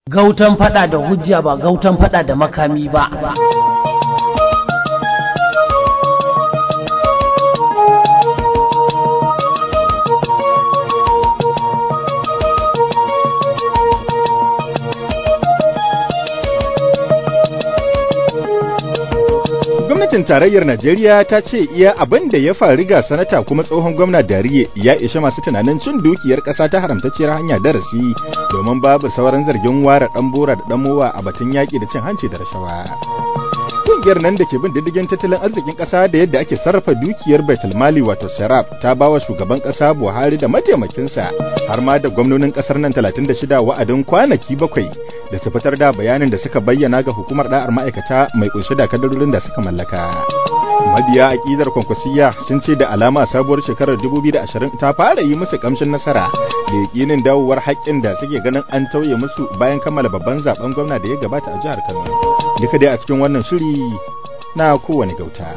Gautan fada da hujja ba gautan fada da makami ba. Gwamnatin tarayyar Najeriya ta ce iya abin da ya faru ga sanata kuma tsohon gwamna Dariye ya ishe masu tunanin cin dukiyar ƙasa ta haramtacciyar hanya darasi domin babu sauran zargin ware ɗan bora da ɗan mowa a batun yaƙi da cin hanci da rashawa. Ƙungiyar nan da ke bin diddigin tattalin arzikin ƙasa da yadda ake sarrafa dukiyar Baitul Mali wato Serap ta ba wa shugaban ƙasa Buhari da mataimakinsa har ma da gwamnonin ƙasar nan 36 wa'adin kwanaki bakwai da su fitar da bayanin da suka bayyana ga hukumar da'ar ma'aikata mai kunshe da kadarorin da suka mallaka. Mabiya aƙidar kwankwasiyya sun ce da alama sabuwar shekarar 2020 ta fara yi musu kamshin nasara da yakinin dawowar haƙƙin da suke ganin an tauye musu bayan kammala babban zaben gwamna da ya gabata a jihar Kano. Duka dai a cikin wannan shiri na kowane gauta.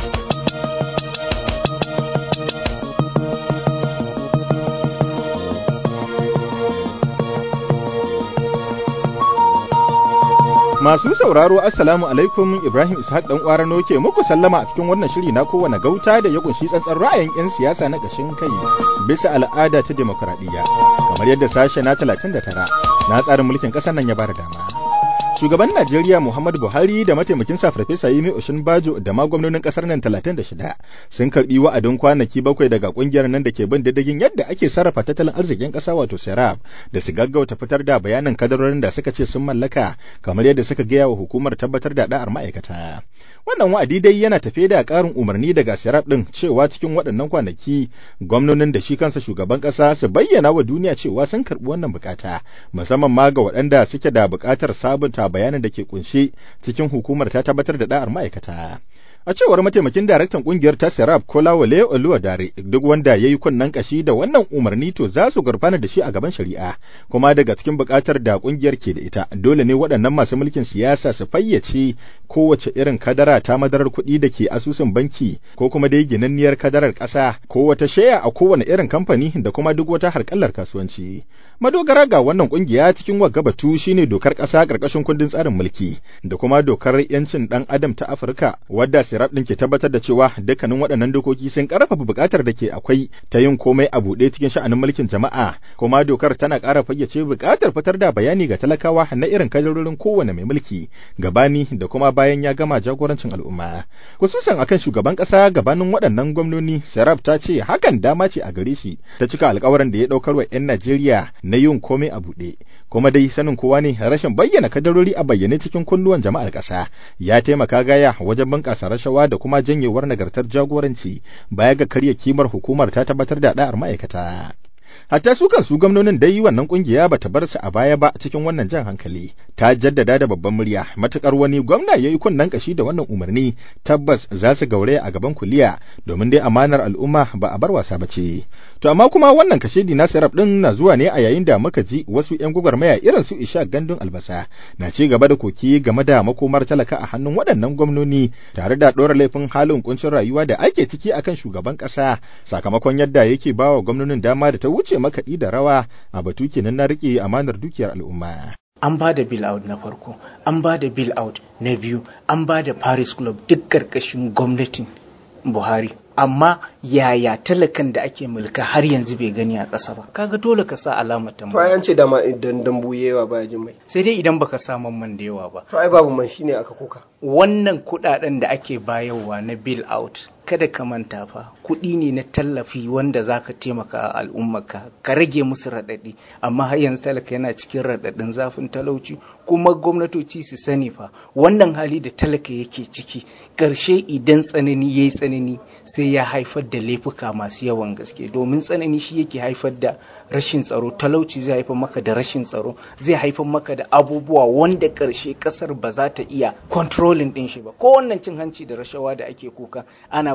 Masu sauraro Assalamu alaikum Ibrahim Ishaq dan Kwarano ke muku sallama a cikin wannan shiri na kowane gauta da ya kunshi tsantsan ra'ayin 'yan siyasa na ƙashin kai bisa al'ada ta demokradiyya kamar yadda sashe na 39 na tsarin mulkin ƙasar nan ya bada dama. Shugaban Najeriya Muhammadu Buhari da mataimakin sa Farfesa Yemi Bajo da ma gwamnonin kasar nan 36 sun karbi wa'adin kwanaki bakwai daga kungiyar nan da ke bin diddigin yadda ake sarrafa tattalin arzikin kasa wato Serap da su gaggauta fitar da bayanin kadarorin da suka ce sun mallaka kamar yadda suka gaya wa hukumar tabbatar da da'ar ma'aikata. Wannan wa'adi dai yana tafe da ƙarin umarni daga Serap din cewa cikin waɗannan kwanaki gwamnonin da shi kansa shugaban ƙasa su bayyana wa duniya cewa sun karbi wannan bukata musamman ma ga waɗanda suke da buƙatar sabunta bayanin da ke kunshe cikin hukumar ta tabbatar da da'ar ma'aikata. A cewar mataimakin daraktan kungiyar ta Serap Kolawole Oluwadare duk wanda ya yi kunnen kashi da wannan umarni to za su gurfana da shi a gaban shari'a kuma daga cikin buƙatar da kungiyar ke da ita dole ne waɗannan masu mulkin siyasa su fayyace kowace irin kadara ta madarar kuɗi da ke asusun banki ko kuma dai ginanniyar kadarar ƙasa ko wata shaya a kowane irin kamfani da kuma duk wata harkallar kasuwanci. Madogara ga wannan kungiya cikin wagga batu shine dokar ƙasa ƙarƙashin kundin tsarin mulki da kuma dokar 'yancin ɗan adam ta Afirka wadda Sirab ɗin ke tabbatar da cewa dukkanin waɗannan dokoki sun ƙarfafa buƙatar da ke akwai ta yin komai a buɗe cikin sha'anin mulkin jama'a, kuma dokar tana ƙara fayyace buƙatar fitar da bayani ga talakawa na irin kadarorin kowane mai mulki, gabani da kuma bayan ya gama jagorancin al'umma. Kususan akan shugaban ƙasa gabanin waɗannan gwamnoni, Sirab ta ce hakan dama ce a gare shi ta cika alƙawarin da ya ɗaukar wa 'yan Najeriya na yin komai a buɗe. Kuma dai sanin kowa ne rashin bayyana kadarori a bayyane cikin kunnuwan jama'ar ƙasa ya taimaka gaya wajen bunƙasa rashawa da kuma janyewar nagartar jagoranci baya ga karya kimar hukumar ta tabbatar da da'ar ma'aikata. Hatta su kansu gwamnonin dai wannan kungiya bata bar su a baya ba cikin wannan jan hankali. Ta jaddada da babban murya matukar wani gwamna yayi kunnan kashi da wannan umarni tabbas za su gauraya a gaban kuliya domin dai amanar al'umma ba a bar wasa ba ce. To amma kuma wannan kashedi na Serap din na zuwa ne a yayin da muka ji wasu ƴan gwagwarmaya irin su Isha Gandun Albasa na ci gaba da koki game da makomar talaka a hannun waɗannan gwamnoni tare da ɗora laifin halin kuncin rayuwa da ake ciki akan shugaban ƙasa sakamakon yadda yake bawa gwamnonin dama da ta wuce makaɗi da rawa a batu kenan na riƙe amanar dukiyar al'umma. an ba da bill out na farko an ba da bill out na biyu an ba da paris club duk ƙarƙashin gwamnatin buhari amma yaya talakan da ake mulka har yanzu bai gani a ƙasa ba kaga dole ka sa alamar to ai tambaya an ce dama idan dambu yawa baya jin mai sai dai idan baka sa man da yawa ba to ai babu man shine aka kuka wannan kudaden da ake bayarwa na bill out kada ka manta fa kuɗi ne na tallafi wanda za ka taimaka a al'ummarka ka rage musu raɗaɗi amma har yanzu talaka yana cikin raɗaɗin zafin talauci kuma gwamnatoci su sani fa wannan hali da talaka yake ciki ƙarshe idan tsanani ya yi tsanani sai ya haifar da laifuka masu yawan gaske domin tsanani shi yake haifar da rashin tsaro talauci zai haifar maka da rashin tsaro zai haifar maka da abubuwa wanda ƙarshe ƙasar ba za ta iya controlling ɗin shi ba ko wannan cin hanci da rashawa da ake kuka ana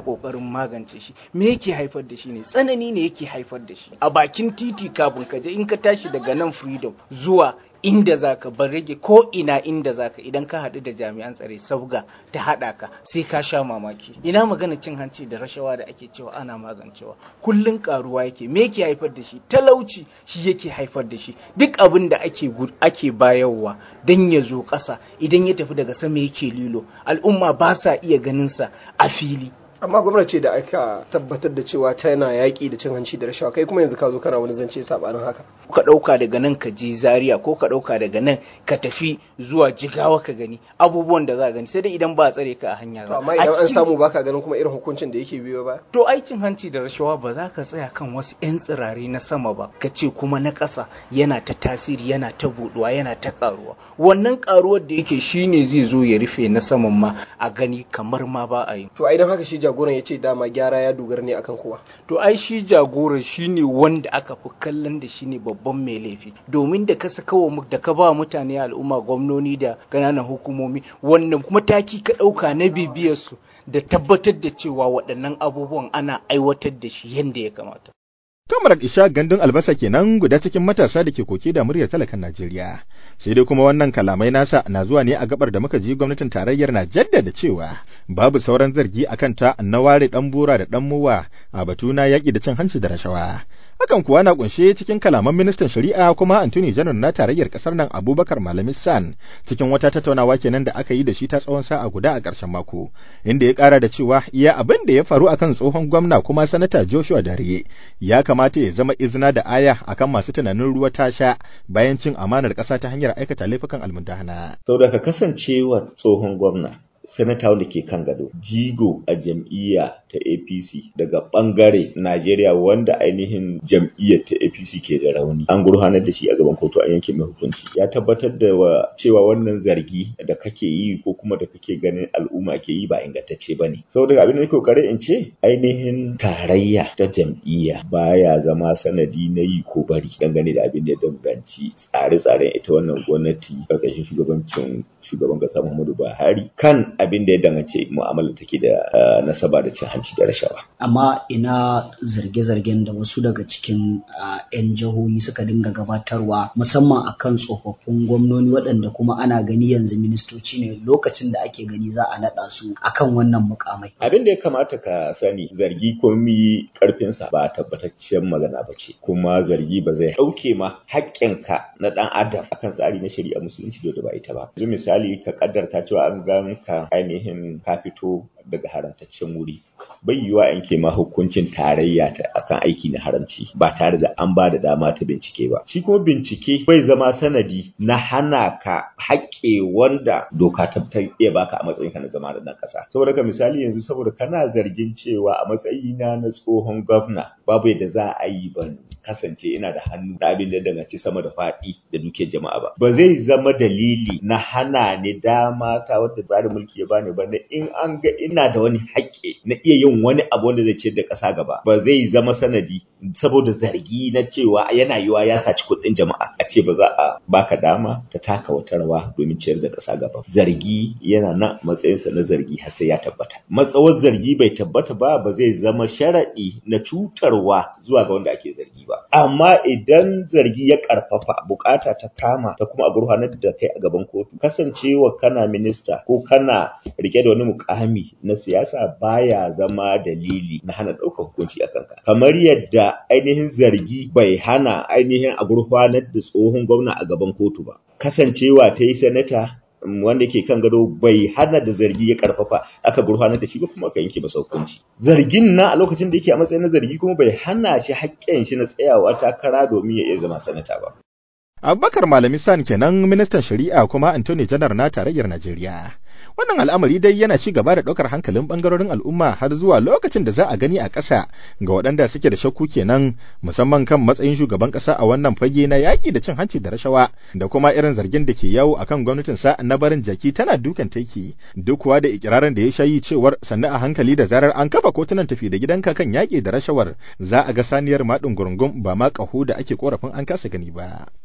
kokarin magance shi me yake haifar da shi ne tsanani ne yake haifar da shi a bakin titi kafin ka je in ka tashi daga nan freedom zuwa inda zaka bar rage ko ina inda zaka idan ka haɗu da jami'an tsare sabga ta haɗa ka sai ka sha mamaki ina magana cin hanci da rashawa da ake cewa ana magancewa kullun karuwa yake me yake haifar da shi talauci shi yake haifar da shi duk abin da ake ake bayarwa dan ya zo ƙasa idan ya tafi daga sama yake lilo al'umma ba sa iya ganin sa a fili amma gwamnati da aka tabbatar da cewa tana yaƙi da cin hanci da rashawa kai kuma yanzu ka zo kana wani zance sabanin haka ka ɗauka daga nan ka je zaria ko ka ɗauka daga nan ka tafi zuwa jigawa ka gani abubuwan da za ka gani sai dai idan ba a tsare ka a hanya ba amma idan an samu baka ganin kuma irin hukuncin da yake biyo ba to ai cin hanci da rashawa ba za ka tsaya kan wasu yan tsirare na sama ba ka ce kuma na ƙasa yana ta tasiri yana ta buɗuwa yana ta ƙaruwa wannan ƙaruwar da yake shine zai zo ya rufe na saman ma a gani kamar ma ba a yi to a idan haka shi jagoran ya ce dama gyara ya dogara ne akan kowa to ai shi jagoran shine wanda aka fi kallon da shine babban mai laifi domin da ka saka wa da ka ba mutane al'umma gwamnoni da ƙananan hukumomi wannan mataki ka ɗauka na bibiyar su da tabbatar da cewa waɗannan abubuwan ana aiwatar da shi yadda ya kamata Kamar Isha gandun albasa kenan guda cikin matasa da ke koke da muryar talakan Najeriya. Sai dai kuma wannan kalamai nasa na zuwa ne a gabar da muka ji gwamnatin tarayyar na jaddada cewa babu sauran zargi a kanta na ware dan bura da dan muwa a batu na yaƙi da cin hanci da rashawa. Hakan kuwa na kunshe cikin kalaman ministan shari'a kuma Antony Janar na tarayyar kasar nan Abubakar Malami San cikin wata tattaunawa kenan da aka yi da shi ta tsawon sa'a guda a ƙarshen mako inda ya ƙara da cewa iya abin da ya faru akan tsohon gwamna kuma sanata Joshua Dare ya kamata ya zama izina da aya akan masu tunanin ruwa ta sha bayan cin amanar ƙasa ta hanyar aikata laifukan almundahana. Saboda ka kasancewa tsohon gwamna sanata wanda ke kan gado jigo a jam'iyya ta apc daga bangare najeriya wanda ainihin jam'iyyar ta apc ke da rauni an gurfanar da shi a gaban kotu an yanke mai hukunci ya tabbatar da wa cewa wannan zargi da kake yi ko kuma da kake ganin al'umma ke yi ba ingantacce ba ne saboda abin da nake kokarin in ce ainihin tarayya ta jam'iyya baya zama sanadi na yi ko bari dangane da abin da ya danganci tsare-tsaren ita wannan gwamnati ƙarƙashin shugabancin shugaban ƙasa muhammadu buhari kan abin da ya danganci mu'amala take da nasaba da cin hanci da rashawa. Amma ina zarge-zargen da wasu daga cikin 'yan jihohi suka dinga gabatarwa musamman akan tsofaffin gwamnoni waɗanda kuma ana gani yanzu ministoci ne lokacin da ake gani za a naɗa su akan wannan mukamai. Abin da ya kamata ka sani zargi komi karfinsa ba tabbataccen magana ba ce kuma zargi ba zai ɗauke ma haƙƙinka na ɗan adam akan tsari na shari'a musulunci da ba ita ba. Yanzu misali ka kaddarta cewa an gan ka ainihin ka fito daga haramtaccen wuri bai yiwa yanke ma hukuncin tarayya ta akan aiki na haramci ba tare da an ba da dama ta bincike ba shi kuma bincike bai zama sanadi na hana ka haƙƙe wanda doka ta iya baka a matsayin ka na zama da ɗan ƙasa saboda ka misali yanzu saboda kana zargin cewa a matsayina na tsohon gwamna babu yadda za a yi ban kasance ina da hannu da abin da danganci sama da faɗi da dukiyar jama'a ba ba zai zama dalili na hana ni dama ta wadda tsarin mulki ya bani ba na in an ga ina da wani haƙƙi na iya yin wani abu wanda zai ciyar da ƙasa gaba ba zai zama sanadi saboda zargi na cewa yana yiwa ya saci kuɗin jama'a a ce ba za a baka dama ta taka wata rawa domin ciyar da ƙasa gaba zargi yana nan matsayinsa na zargi har sai ya tabbata matsawar zargi bai tabbata ba ba zai zama sharaɗi na cutarwa zuwa ga wanda ake zargi ba amma idan zargi ya ƙarfafa bukata ta kama ta kuma a gurfanar da kai a gaban kotu kasancewa kana minista ko kana rike da wani mukami na siyasa baya zama dalili na hana ɗaukar hukunci a kanka kamar yadda ainihin zargi bai hana ainihin a gurfanar da tsohon gwamna a gaban kotu ba kasancewa ta yi sanata wanda ke kan gado bai hana da zargi ya karfafa aka gurfanar da shi ba kuma aka yanke masa hukunci zargin na a lokacin da yake a matsayin na zargi kuma bai hana shi haƙƙin shi na tsayawa takara domin ya iya zama sanata ba Abubakar Malami San kenan ministan shari'a kuma Anthony Janar na tarayyar Najeriya. Wannan al'amari dai yana ci gaba da ɗaukar hankalin ɓangarorin al'umma har zuwa lokacin da za a gani a ƙasa ga waɗanda suke da shakku kenan musamman kan matsayin shugaban ƙasa a wannan fage na yaƙi da cin hanci da rashawa da kuma irin zargin da ke yawo akan gwamnatinsa na barin jaki tana dukan taiki duk kuwa da ikirarin da ya shayi cewar sannu a hankali da zarar an kafa kotunan tafi da gidanka kan yaƙi da rashawar za a ga saniyar maɗin gurungum ba ma ƙaho da ake korafin an kasa gani ba.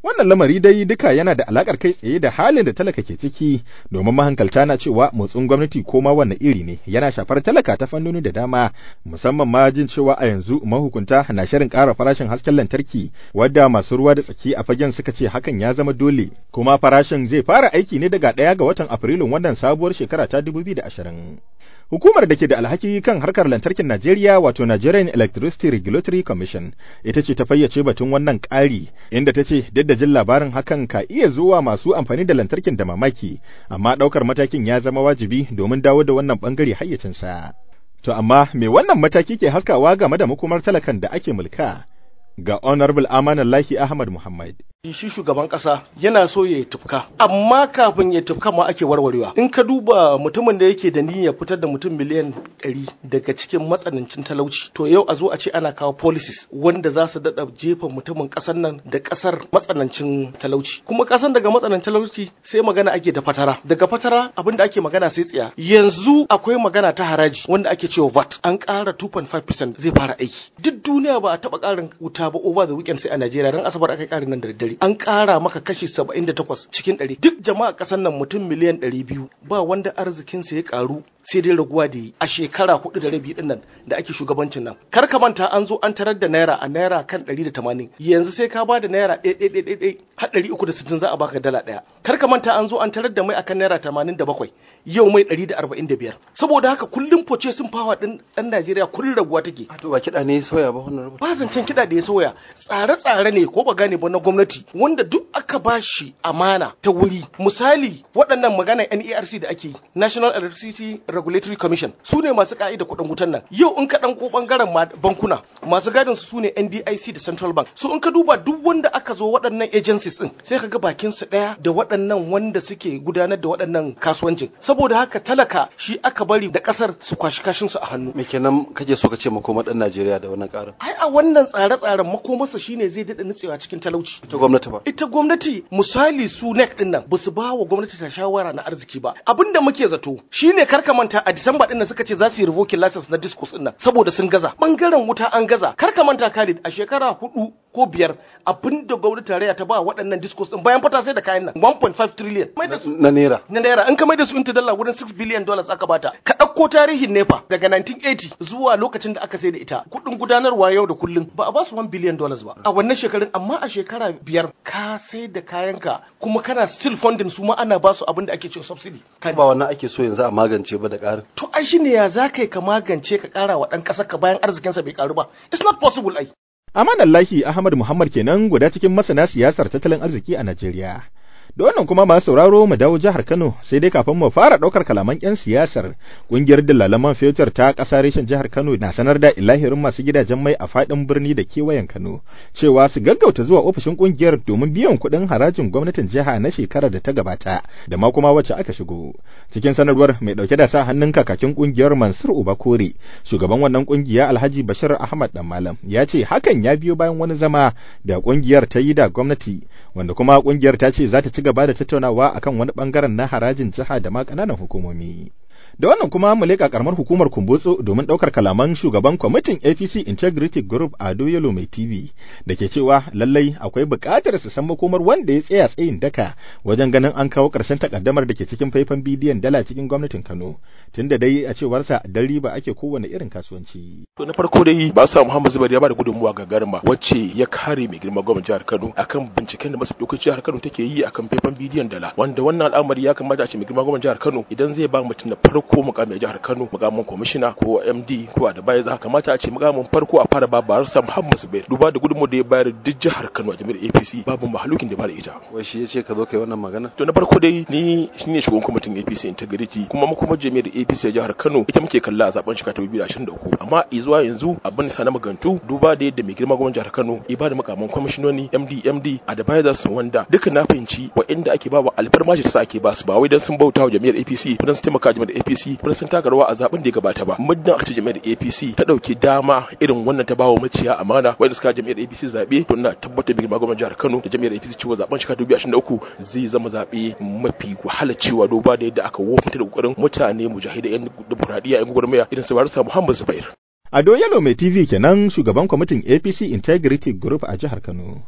Wannan lamari dai duka yana da alakar kai tsaye da halin da talaka ke ciki domin mahankalta na cewa motsin gwamnati ko ma wanne iri ne yana shafar talaka ta fannoni da dama musamman ma jin cewa a yanzu mahukunta na shirin ƙara farashin hasken lantarki wadda masu ruwa da tsaki a fagen suka ce hakan ya zama dole kuma farashin zai fara aiki ne daga ɗaya ga watan Afrilun wannan sabuwar shekara ta 2020. Hukumar da ke da alhaki kan harkar lantarkin Najeriya wato Nigerian Electricity Regulatory Commission ita ce ta fayyace batun wannan ƙari inda ta ce duk da jin labarin hakan ka iya zuwa masu amfani da lantarkin da mamaki amma ɗaukar matakin ya zama wajibi domin dawo da wannan ɓangare hayyacinsa. To amma me wannan mataki ke haskawa game da makomar talakan da ake mulka? Ga Honorable Amanallahi Ahmad Muhammad. shi shugaban kasa yana so ya yi tufka amma kafin ya tufka ma ake warwarewa in ka duba mutumin da yake da niyyar fitar da mutum miliyan 100 daga cikin matsanancin talauci to yau a zo a ce ana kawo policies wanda za su dada jefa mutumin kasar nan da kasar matsanancin talauci kuma kasan daga matsanancin talauci sai magana ake da fatara daga fatara abinda ake magana sai tsiya yanzu akwai magana ta haraji wanda ake cewa VAT an ƙara 2.5% zai fara aiki duk duniya ba a taba ƙarin wuta ba over the weekend sai a Najeriya ran asabar aka ƙarin nan da daddare an ƙara maka kashi 78 cikin 100 duk jama'a ƙasar nan mutum miliyan 200 ba wanda arzikinsa ya ƙaru sai dai raguwa da yi a shekara hudu da rabi din nan da ake shugabancin nan kar ka manta an zo an tarar da naira a naira kan 180 yanzu sai ka ba da naira ɗaya har ɗari uku da sittin za a baka dala ɗaya kar ka manta an zo an tarar da mai akan naira tamanin da bakwai yau mai ɗari da arba'in da biyar saboda haka kullum foce sun fawa ɗin ɗan Najeriya kullum raguwa take. to ba kiɗa ne ya sauya ba wannan ba zancen kiɗa da ya sauya tsare-tsare ne ko ba gane ba na gwamnati wanda duk aka ba shi amana ta wuri misali waɗannan magana NERC da ake National Electricity Regulatory Commission su ne masu ka'ida kuɗin wutan nan yau in ka ɗan ko ɓangaren bankuna masu gadin su ne NDIC da Central Bank so in ka duba duk wanda aka zo waɗannan agencies ɗin sai ka ga bakin su ɗaya da waɗannan wanda suke gudanar da waɗannan kasuwancin saboda haka talaka shi aka bari da ƙasar su kwashi kashin su a hannu me kenan kake so ka ce makoma ɗan Najeriya da wannan ƙarin ai a wannan tsare-tsaren makomarsa shine zai daɗa nutsewa cikin talauci ita gwamnati ba ita gwamnati misali su NEC ɗin nan ba su ba wa gwamnati ta shawara na arziki ba abinda muke zato shine karka manta a Disamba ɗin nan suka ce za su yi revoking license na discos ɗin nan saboda sun gaza bangaren wuta an gaza karka manta Khalid a shekara hudu ko biyar abinda gwamnati tarayya ta ba waɗannan discos ɗin bayan fata sai da kayan nan 1.5 trillion na naira na naira in ka mai da su into dala wurin 6 billion dollars aka bata ka ɗauko tarihin nefa daga 1980 zuwa lokacin da aka sai da ita kuɗin gudanarwa yau da kullum ba a ba su 1 billion dollars ba a wannan shekarun amma a shekara biyar ka sai da kayanka kuma kana still funding su ma ana ba su abin da ake cewa subsidy ba wannan ake so yanzu a magance ba da ƙarin to ai shine ya za ka ka magance ka ƙara wa ɗan ƙasar ka bayan arzikinsa bai ƙaru ba it's not possible ai Amanallahi Ahmad Muhammad kenan guda cikin masana siyasar tattalin arziki a Najeriya. Da wannan kuma masu sauraro mu dawo jihar Kano sai dai kafin mu fara ɗaukar kalaman 'yan siyasar ƙungiyar dillalaman fetur ta ƙasa reshen jihar Kano na sanar da ilahirin masu gidajen mai a faɗin birni da kewayen Kano cewa su gaggauta zuwa ofishin ƙungiyar domin biyan kuɗin harajin gwamnatin jiha na shekarar da ta gabata da ma kuma wacce aka shigo. Cikin sanarwar mai ɗauke da sa hannun kakakin ƙungiyar Mansur Ubakore shugaban wannan ƙungiya Alhaji Bashir Ahmad Dan Malam ya ce hakan ya biyo bayan wani zama da ƙungiyar ta yi da gwamnati wanda kuma ƙungiyar ta ce za ta ci gaba da tattaunawa akan wani bangaren na harajin jiha da ma ƙananan hukumomi. Da wannan kuma mu leƙa karamar hukumar Kumbotso domin ɗaukar kalaman shugaban kwamitin APC Integrity Group Ado Yalo Mai TV da ke cewa lallai akwai buƙatar su san makomar wanda ya tsaya tsayin daka wajen ganin an kawo ƙarshen takaddamar da ke cikin faifan bidiyon dala cikin gwamnatin Kano tunda dai a cewarsa dan riba ake kowane irin kasuwanci. To na farko dai ba sa Muhammad Zubair ya ba da gudunmuwa ga garma wacce ya kare mai girma gwamnatin jihar Kano akan binciken da masu dokokin jihar Kano take yi akan faifan bidiyon dala wanda wannan al'amari ya kamata a ce mai girma gwamnatin jihar Kano idan zai ba mutum na farko ko mukamin jihar Kano mukamin kwamishina ko MD ko advisor kamata a ce mukamin farko a fara ba barsa Muhammad Zubair duba da gudunmu da ya bayar duk jihar Kano a jami'ar APC babu mahalukin da ba da ita wai shi yace ka zo kai wannan magana to na farko dai ni shine shugaban kwamitin APC integrity kuma mu kuma jami'ar APC a jihar Kano ita muke kalla a zaben shekara 2023 amma zuwa yanzu abin sa na magantu duba da yadda mai girma gwamnatin jihar Kano ya ba da mukamin kwamishinoni MD MD advisors wanda duka na fahimci wa'inda ake ba wa alfarmashi sa ake ba su ba wai dan sun bauta wa jami'ar APC ko dan su taimaka jami'ar APC ko sun taka rawa a zaben da ya gabata ba muddin aka ce jami'ar APC ta dauki dama irin wannan ta bawa maciya amana wanda suka jami'ar APC zabe to ina tabbatar da gwamnatin jihar Kano da jami'ar APC cewa zaben shekara 2023 zai zama zabe mafi wahala cewa duba da yadda aka wofinta da kokarin mutane mujahidai yan demokradiyya yan gwagwarmaya irin su Barisa Muhammad Zubair Ado Yalo mai TV kenan shugaban kwamitin APC Integrity Group a jihar Kano.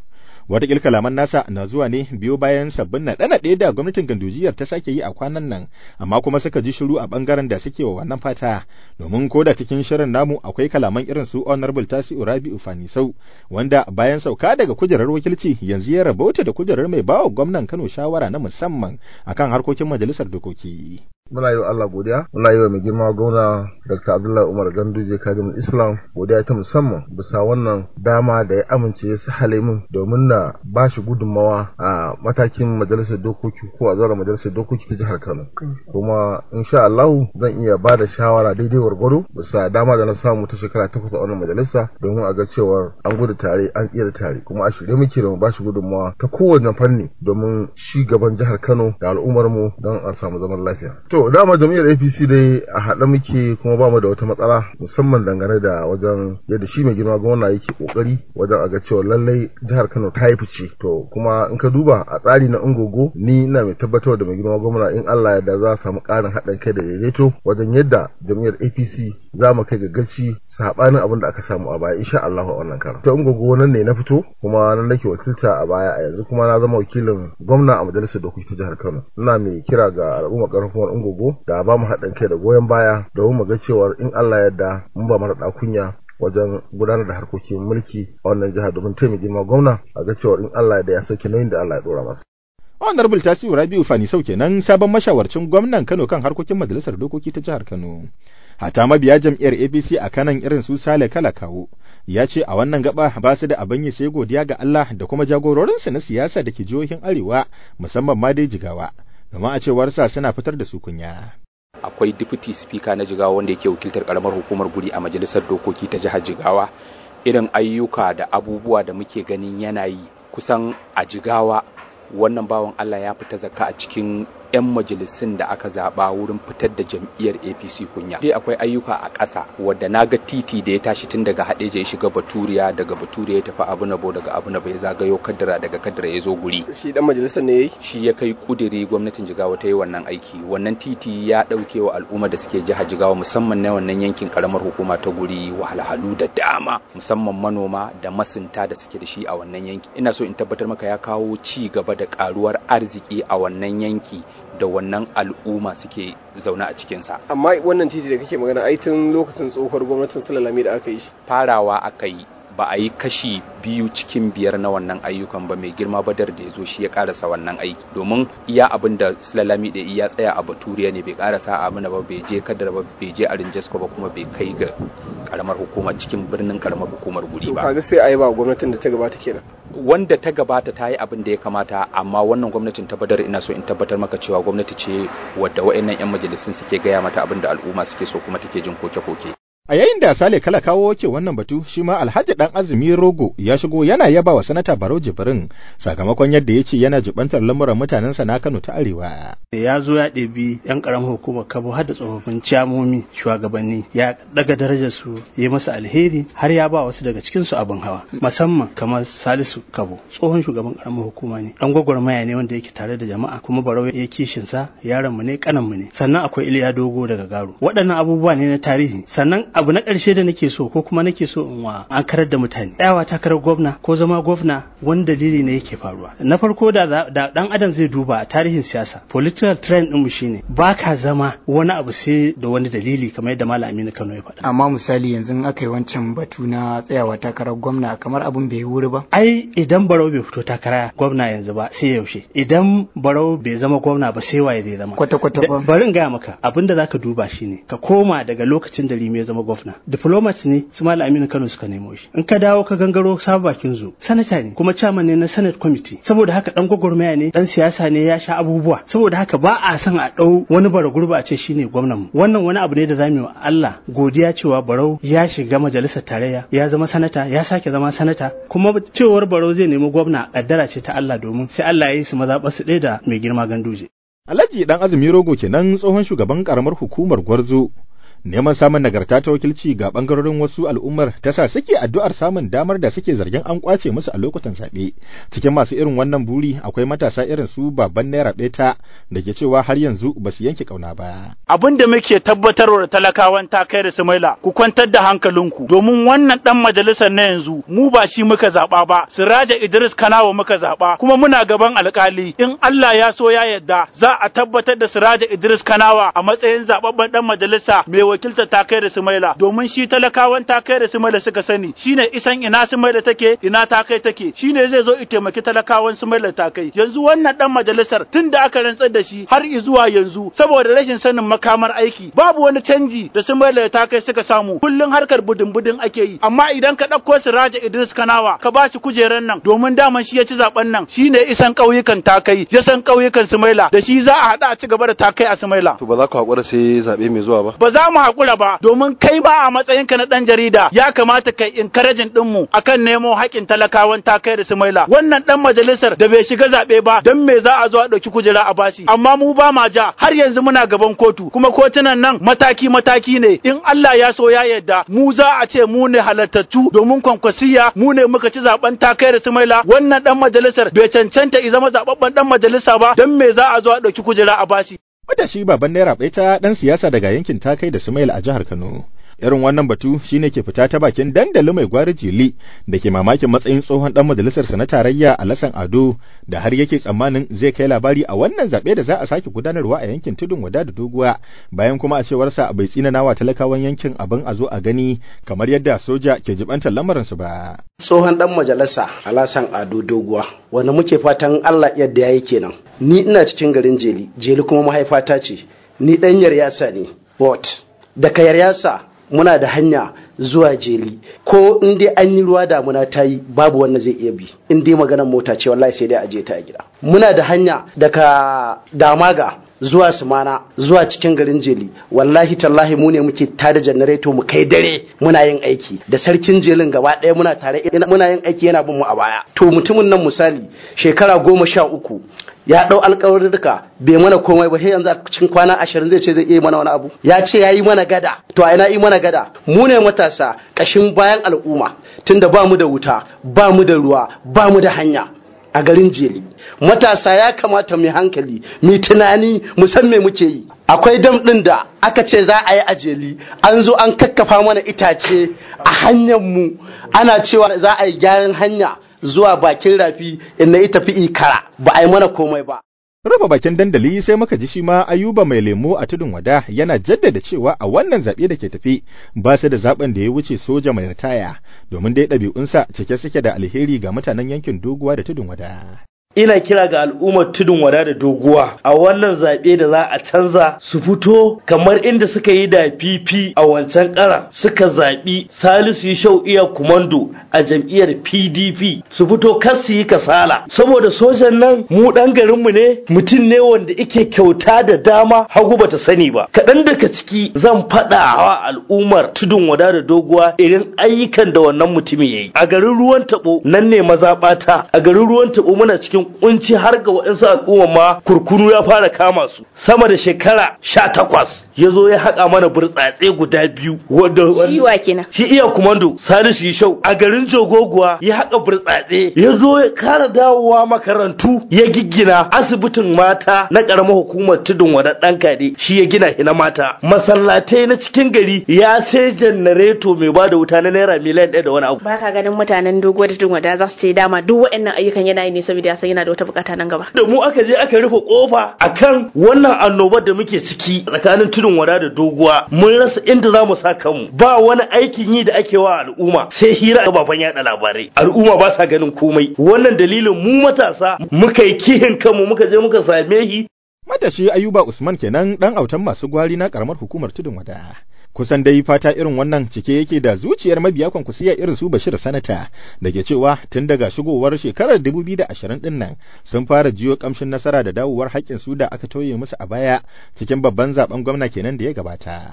Wata kalaman nasa na zuwa ne biyo bayan sabbin naɗe-naɗe da gwamnatin gandujiyar ta sake yi a kwanan nan, amma kuma suka ji shiru a ɓangaren da suke wa wannan fata, domin ko da cikin shirin namu akwai kalaman irin su Honorable Tasi'u Rabi'u Fanisau, wanda bayan sauka daga kujerar wakilci yanzu ya rabauta da kujerar mai bawa gwamnan Kano shawara na musamman akan harkokin majalisar dokoki. muna yi wa Allah godiya muna yi wa mai girma gwamna Dr. Abdullahi Umar Ganduje Kadimul Islam godiya ta musamman bisa wannan dama da ya amince ya sahale min domin na ba shi gudunmawa a matakin majalisar dokoki ko a zara majalisar dokoki ta jihar Kano kuma insha Allah zan iya ba da shawara daidai gwargwado bisa dama da na samu ta shekara takwas a wannan majalisa domin a ga cewar an gudu tare an tsira tare kuma a shirye muke da mu ba shi gudunmawa ta kowane fanni domin shi gaban jihar Kano da al'ummar mu don a samu zaman lafiya To dama jam'iyyar APC dai a haɗe muke kuma ba mu da wata matsala musamman dangane da wajen yadda shi mai girma gwamna yake kokari wajen a ga cewa lallai jihar Kano ta yi fice. To kuma in ka duba a tsari na ungogo ni ina mai tabbatar da mai girma gwamna in Allah ya da za a samu ƙarin haɗin kai da daidaito wajen yadda jam'iyyar APC za mu kai ga gaci sabanin abin da aka samu a baya insha Allah a wannan karan. Ta ungogo nan ne na fito kuma nan nake wakilta a baya a yanzu kuma na zama wakilin gwamna a majalisar dokoki ta jihar Kano. Ina mai kira ga al'umma karfin ungogo da ba mu haɗin kai da goyon baya domin mu ga cewar in Allah yarda mun ba mara kunya wajen gudanar da harkokin mulki a wannan jihar domin taimaki girma gwamna a ga cewar in Allah yarda ya sauke nauyin da Allah ya dora masa. Honorable Tasiu Rabiu Fani Sau kenan sabon mashawarcin gwamnan Kano kan harkokin majalisar dokoki ta jihar Kano. Hata mabiya jam'iyyar APC a kanan irin su Sale Kala Kawo ya ce a wannan gaba ba su da abin yi sai godiya ga Allah da kuma jagororinsu na siyasa da ke jihohin Arewa musamman ma dai Jigawa. Domin a cewarsa suna fitar da su kunya. akwai deputy speaker na jigawa wanda yake wakiltar karamar hukumar guri a majalisar dokoki ta jihar jigawa irin ayyuka da abubuwa da muke ganin yana yi kusan a jigawa wannan bawan Allah ya fita zakka a cikin 'yan majalisun da aka zaba wurin fitar da jam'iyyar APC kunya. Dai akwai ayyuka a ƙasa wadda na ga titi da ya tashi tun daga Hadeja ya shiga Baturiya daga Baturiya ya tafi Abunabo daga Abunabo ya zagayo Kaddara daga Kaddara ya zo guri. Shi dan majalisar ne yayi? Shi ya kai kudiri gwamnatin Jigawa ta yi wannan aiki. Wannan titi ya ɗauke wa al'umma da suke jihar Jigawa musamman na wannan yankin karamar hukuma ta guri wahalhalu da dama musamman manoma da masunta da suke da shi a wannan yanki. Ina so in tabbatar maka ya kawo ci gaba da karuwar arziki a wannan yanki da wannan al'umma suke zaune a cikinsa. Amma wannan titi da kake magana ai tun lokacin tsohuwar gwamnatin Sulalami da aka yi shi. Farawa aka yi ba a yi kashi biyu cikin biyar na wannan ayyukan ba mai girma badar da ya zo shi ya karasa wannan aiki domin iya abin da sulalami da iya tsaya a baturiya ne bai karasa abin da ba bai je kadar ba bai je a rinjasko ba kuma bai kai ga karamar hukuma cikin birnin karamar hukumar guri ba kaga sai a yi ba gwamnatin da ta gabata kenan wanda ta gabata ta yi abin da ya kamata amma wannan gwamnatin ta badar ina so in tabbatar maka cewa gwamnati ce wadda wa'annan yan majalisun suke gaya mata abin da al'umma suke so kuma take jin koke-koke A yayin da Sale Kala kawo ke wannan batu, shi ma Alhaji Dan Azumi Rogo ya shigo yana yaba wa Sanata Barau Jibrin sakamakon yadda ya ce yana jibantar lamuran mutanensa na Kano ta Arewa. Ya zo ya ɗebi 'yan ƙaramar hukumar Kabo har da tsofaffin ciyamomi shugabanni ya daga darajar su ya masa alheri har ya ba wasu daga cikin su abin hawa musamman kamar Salisu Kabo tsohon shugaban ƙaramar hukuma ne dan gwagwarmaya ne wanda yake tare da jama'a kuma Barau ya kishin sa yaron mu ne kanan mu ne sannan akwai Iliya Dogo daga Garo waɗannan abubuwa ne na tarihi sannan abu na ƙarshe da nake so ko kuma nake so in wa an karar da mutane tsayawa takarar gwamna ko zama gwamna wani dalili ne yake faruwa na farko da da dan adam zai duba a tarihin siyasa political trend din mu shine ba ka zama wani abu sai da wani dalili kamar yadda malam Aminu Kano ya faɗa amma misali yanzu aka yi wancan batu na tsayawa takarar gwamna kamar abun bai wuri ba ai idan barau bai fito takara gwamna yanzu ba sai yaushe idan barau bai zama gwamna ba sai waye zai zama kwata kwata ba bari in gaya maka abinda zaka duba shine ka koma daga lokacin da Lime ya zama gwamna diplomats ne su Malam Aminu Kano suka nemo shi in ka dawo ka gangaro sabu bakin zo sanata ne kuma chairman ne na Senate committee saboda haka dan gwagwarmaya ne dan siyasa ne ya sha abubuwa saboda haka ba a son a dau wani bara gurba a ce shine gwamnan mu wannan wani abu ne da zamu wa Allah godiya cewa Barau ya shiga majalisar tarayya ya zama sanata ya sake zama sanata kuma cewar Barau zai nemi gwamna kaddara ce ta Allah domin sai Allah ya yi su mazaɓa su ɗaya da mai girma ganduje Alhaji dan Azumi Rogo kenan tsohon shugaban karamar hukumar Gwarzo neman samun nagarta ta wakilci ga bangarorin wasu al'ummar ta sa suke addu'ar samun damar da suke zargin an kwace musu a lokutan zaɓe cikin masu irin wannan buri akwai matasa irin su baban naira beta da ke cewa har yanzu ba su yanke kauna ba abin da muke tabbatarwa da talakawan ta kai da sumaila ku kwantar da hankalinku domin wannan dan majalisar na yanzu mu ba shi muka zaba ba siraja idris kanawa muka zaba kuma muna gaban alkali in Allah ya so ya yadda za a tabbatar da siraja idris kanawa a matsayin zababben dan majalisa mai wakiltar ta kai da sumaila domin shi talakawan ta kai da sumaila suka sani shine isan ina sumaila take ina ta kai take shine zai zo i taimaki talakawan sumaila ta kai yanzu wannan dan majalisar tun da aka rantsar da shi har zuwa yanzu saboda rashin sanin makamar aiki babu wani canji da sumaila ta kai suka samu kullun harkar budin budin ake yi amma idan ka ɗauko Siraja Idris Kanawa ka ba shi kujeran nan domin daman shi ya ci zaben nan shine isan ƙauyukan takai ya san ƙauyukan Sumaila da shi za a haɗa a ci gaba da takai a Sumaila To ba za ku haƙura sai zaɓe mai zuwa ba? ba za mu haƙura ba domin kai ba a matsayinka na ɗan jarida ya kamata kai encouraging ɗinmu akan nemo haƙƙin talakawan takai da Sumaila wannan ɗan majalisar da bai shiga zaɓe ba don me za a zo a ɗauki kujera a bashi amma mu ba ma ja har yanzu muna gaban kotu kuma kotunan nan mataki mataki ne in Allah ya so ya yarda mu za a ce mu ne halartattu domin kwankwasiya mu ne muka ci zaben takai da Sumaila wannan ɗan majalisar bai cancanta i zama zababben ɗan majalisa ba don me za a zo a ɗauki kujera a bashi Matashi baban naira ta ɗan siyasa daga yankin takai da Sumail a jihar Kano. Irin wannan batu shine ke fita ta bakin dandali mai gwari jili da ke mamakin matsayin tsohon ɗan majalisarsa na tarayya a Lasan Ado da har yake tsammanin zai kai labari a wannan zaɓe da za a sake gudanarwa a yankin tudun wada da doguwa bayan kuma a cewarsa bai tsinana wa talakawan yankin abin a zo a gani kamar yadda soja ke jibantar lamarinsu ba. tsohon dan majalisa alasan ado doguwa wanda muke fatan allah yadda ya yi kenan ni ina cikin garin jeli jeli kuma mahaifata ce ni dan yaryasa ne what daga yaryasa muna da hanya zuwa jeli ko in dai an yi ruwa damuna ta yi babu wanda zai iya bi in dai maganar mota ce wallahi sai dai a je ta a gida muna da hanya daga damaga zuwa sumana zuwa cikin garin jeli wallahi tallahi mu ne muke tada janareto mu kai dare muna yin aiki da sarkin jelin gaba ɗaya muna tare muna yin aiki yana bin mu a baya to mutumin nan misali shekara goma sha uku ya ɗau alƙawarurruka bai mana komai ba sai yanzu a cikin kwana ashirin zai ce zai iya mana wani abu ya ce ya yi mana gada to a ina yi mana gada mu ne matasa ƙashin bayan al'umma tunda ba mu da wuta ba mu da ruwa ba mu da hanya a garin jeli matasa ya kamata mu hankali mu tunani mu san me muke yi akwai dam ɗin da aka ce za a yi a jeli an zo an kakkafa mana itace a hanyar mu ana cewa za a yi gyaran hanya zuwa bakin rafi inda ita fi ikara ba a yi mana komai ba rufe bakin dandali sai muka ji shi ma ayuba mai lemo a tudun wada yana jaddada cewa a wannan zaɓe da ke tafi ba su da zaɓen da ya wuce soja mai ritaya domin dai ɗabi'unsa cike suke da alheri ga mutanen yankin doguwa da tudun wada. ina kira ga al'ummar tudun wada da doguwa a wannan zaɓe da za a canza su fito kamar inda suka yi da fifi a wancan ƙara suka zaɓi salisu shau iya kumando a jam'iyyar pdp su fito kar su yi kasala saboda sojan nan mu ɗan garinmu ne mutum ne wanda ike kyauta da dama hagu bata sani ba kaɗan daga ciki zan faɗa wa al'ummar tudun wada da doguwa irin ayyukan da wannan mutumin ya yi a garin ruwan taɓo nan ne mazaɓata a garin ruwan taɓo muna cikin kunci har ga waɗansu al'umma ma kurkunu ya fara kama su sama da shekara sha takwas ya zo ya haƙa mana burtsatse guda biyu wanda Shi wa kenan? shi iya kumando salisu yishau a garin jogoguwa ya haƙa burtsatse ya zo ya kara dawowa makarantu ya giggina asibitin mata na ƙaramar hukumar tudun wada ɗan kade shi ya gina shi na mata masallatai na cikin gari ya sai janareto mai ba da wuta na naira miliyan ɗaya da wani abu ba ka ganin mutanen dogo da tungwada za su ce dama duk waɗannan ayyukan yana yi ne saboda ya san yana da wata bukata nan gaba da mu aka je aka rufe kofa akan wannan annobar da muke ciki tsakanin tudun wada da doguwa mun rasa inda za mu sa kanmu ba wani aikin yi da ake wa al'umma sai hira a baban yada labarai al'umma ba sa ganin komai wannan dalilin mu matasa muka yi kihin kanmu muka je muka same shi Matashi Ayuba Usman kenan dan autan masu gwari na karamar hukumar tudun wada. Kusan dai fata irin wannan cike yake da zuciyar mabiya kwankwasiya irin su Bashir Sanata da ke cewa tun daga shigowar shekarar 2020 din nan sun fara jiyo kamshin nasara da dawowar haƙƙin su da aka toye musu a baya cikin babban zaben gwamna kenan da ya gabata.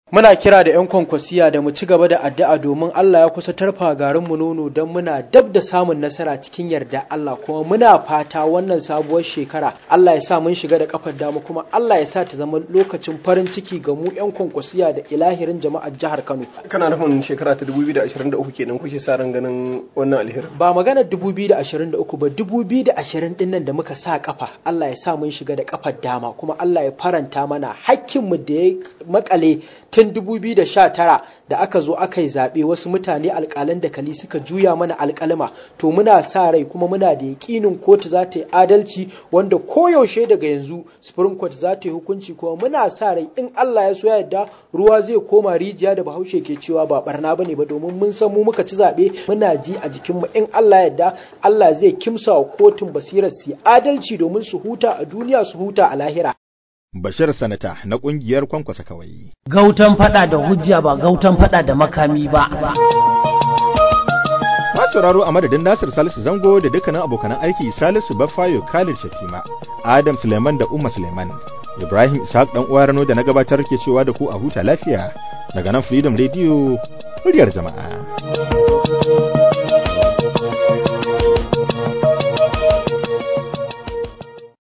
Muna kira da 'yan kwankwasiya da mu ci gaba da addu'a domin Allah ya kusa tarfa garin mu nono don muna dab da samun nasara cikin yarda Allah kuma muna fata wannan sabuwar shekara Allah ya sa mun shiga da kafar dama kuma Allah ya sa ta zama lokacin farin ciki ga mu 'yan kwankwasiya da ilahirin jama'ar jihar Kano. Kana nufin shekara ta 2023 kenan kuke sa ran ganin wannan alherin. Ba maganar 2023 ba 2020 din nan da muka sa kafa Allah ya sa mun shiga da kafar dama kuma Allah ya faranta mana hakkinmu da ya makale tun 2019 da aka zo aka yi zaɓe wasu mutane alƙalan da kali suka juya mana alƙalma to muna sa rai kuma muna da yaƙinin kotu za ta yi adalci wanda koyaushe daga yanzu supreme court za ta yi hukunci kuma muna sa rai in Allah ya so ya yarda ruwa zai koma rijiya da bahaushe ke cewa ba barna bane ba domin mun san mu muka ci zaɓe muna ji a jikinmu in Allah ya yarda Allah zai kimsa wa kotun basirar su adalci domin su huta a duniya su huta a lahira Bashir Sanata na ƙungiyar kwankwasa kawai. Gautan fada da hujja ba gautan fada da makami ba. sauraro a madadin Nasir Salisu Zango da dukkanin abokanan aiki Salisu Baffayo Khalid Shatima, Adam Suleiman da Umma Suleiman, Ibrahim Ishaq dan uwa Rano da na gabatar ke cewa da ku a huta lafiya daga nan Freedom Radio muryar jama'a.